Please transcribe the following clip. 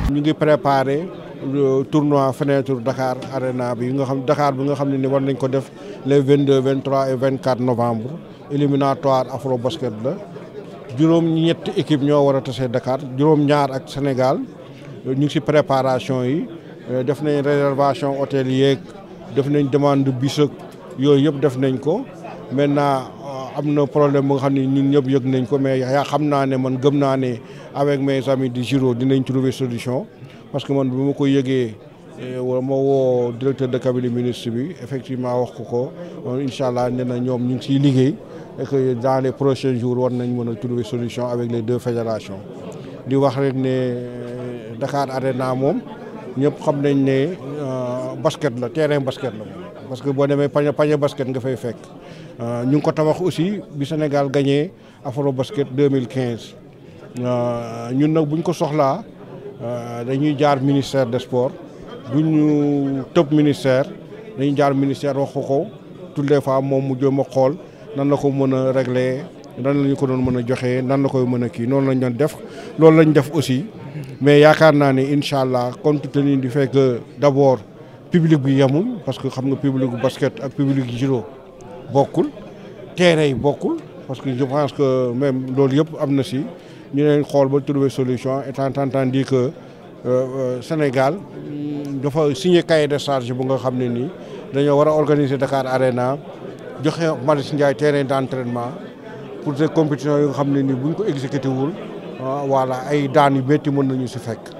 ñu ngi préparé tournoi fenêtre Dakar Arena bi nga xam Dakar bi nga xam ne ni war nañ ko def les vingt deux vingt trois et vingt quatre novembre éliminatoire afro basket la juróom ñetti équipe ñoo war a tasee Dakar juróom ñaar ak Sénégal ñu ngi si préparation yi def nañ réservation hôtel yeeg def nañ demande bis ak yooyu yëpp def nañ ko maintenant am na problème bu nga xam ne ñun ñëpp yëg nañ ko mais yaa xam naa ne man gëm naa ne avec mes amis du Giro dinañ trouver solution parce que man bi ma ko yëgee wala ma woo directeur de cabinet ministre bi effectivement wax ko ko incha allah nee na ñoom ñu ngi siy liggéey et que dans les prochains jours war nañ mën a trouver solution avec les deux fédérations di wax rek ne Dakar Arena moom ñëpp xam nañ ne basket la terrain basket la parce que boo demee pañe pañe basket nga fay fekk ñu ngi ko tabax aussi bi Sénégal gagné afro basket 2015 ñun nag buñ ko soxlaa dañuy jaar ministère des sports bu ñu tëb ministère dañuy jaar ministère wax ko toutes les fois moom mu jëm a xool nan la ko mën a régler nan la ñu ko doon mën a joxee nan la koy mën a kii noonu lañ doon def loolu lañ def aussi mais yaakaar naa ne incha allah compte tenu du fait que d' abord public bi yemul parce que xam nga public basket ak public judo bokkul terrain yi bokkul parce que je pense que même loolu yëpp am na si ñu leen xool ba trouver solution étant entendu que Sénégal dafa signé cahier de charge bu nga xam ne nii dañoo war a organiser Dakar Arena joxe Marius Ndiaye terrain d' entraînement pour des compétitions yu nga xam ne nii buñ ko exécuté wul voilà ay daan yu métti mën nañu si fekk.